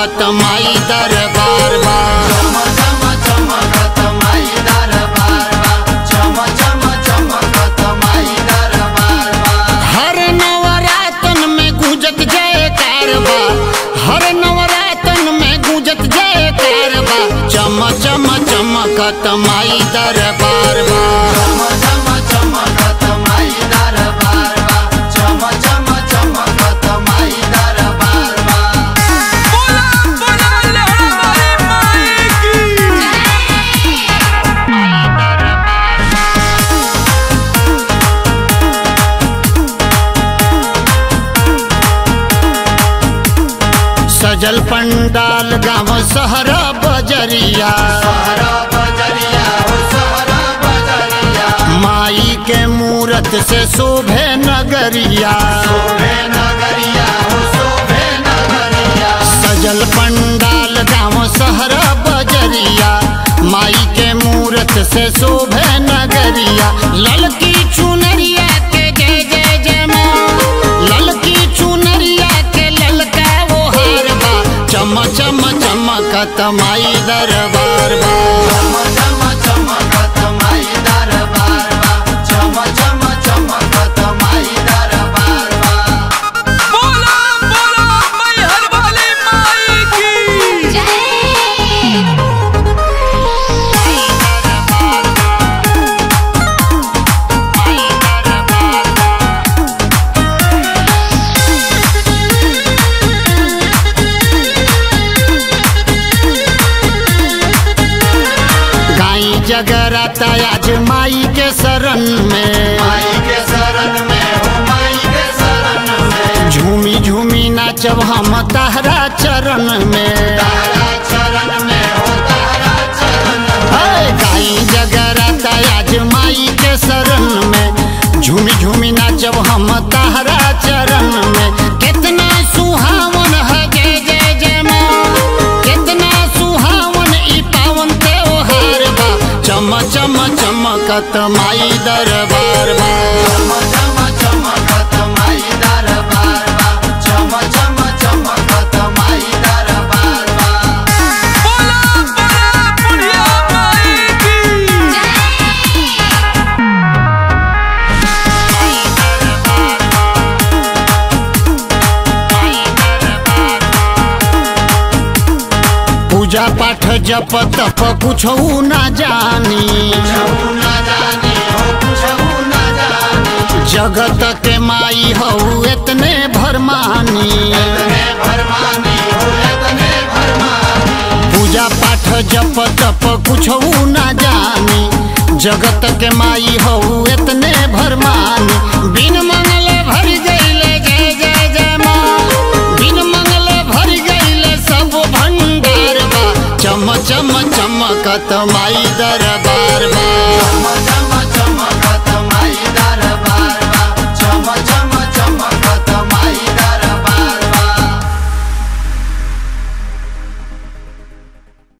चमकत माई दरबार बा चम चम चमकत माई दरबार बा चम चम चमकत माई दरबार बा हर नवरातन में गूंजत जय कारबा हर नवरातन में गूंजत जय कारबा चम चम चमकत माई दरबार बा चम चम चमकत माई दरबार बा चम चम चमकत माई दरबार बा बोला बोला लहरा माई की सजल पंडाल गाँव सहरा बजरिया सहरा बजरिया हो सहरा बजरिया माई के मूरत से शोभे नगरिया शोभे नगरिया हो शोभे नगरिया सजल पंडाल गाँव सहरा बजरिया माई के मूरत से शोभे नगरिया ललकी चुनरिया के जय जय जय माँ ललकी चुनरिया के ललका वो हार बा चम चम चमकत माई दरबार बा चम चम चमकत माई दरबार बा चम चम चमकत माई दरबार बा बोला बोला मैहर वाली माई की गाई जगराता आज माई के शरण में माई के शरण में हो माई के शरण में झूमी झूमी नाचब हम तहरा चरण में तारा चरण में हो तारा चरण में हाय गाई जगराता आज माई के शरण में झूमी झूमी नाचब हम तहरा चरण में कितना सुहावन है जय जय जय माँ कितना सुहावन ई पावन त्योहार बा चम चम चमकत माई दरबार बा चम चम चमकत माई दरबार बा चम चम चमकत माई दरबार बा बोला बोला बुढ़िया माई की पूजा पाठ जप तप कुछ ना जानी कुछहु न जानी हो कुछहु न जानी जगत के माई हो इतने भरमानी एतने भरमानी हो एतने भरमानी पूजा पाठ जप तप कुछ ना जानी जगत के माई हो इतने भरमानी बिन मंगल भर गईले जय जय जय माँ बिन मंगल भर गईले सब भंडार बा चम चम चमकत माई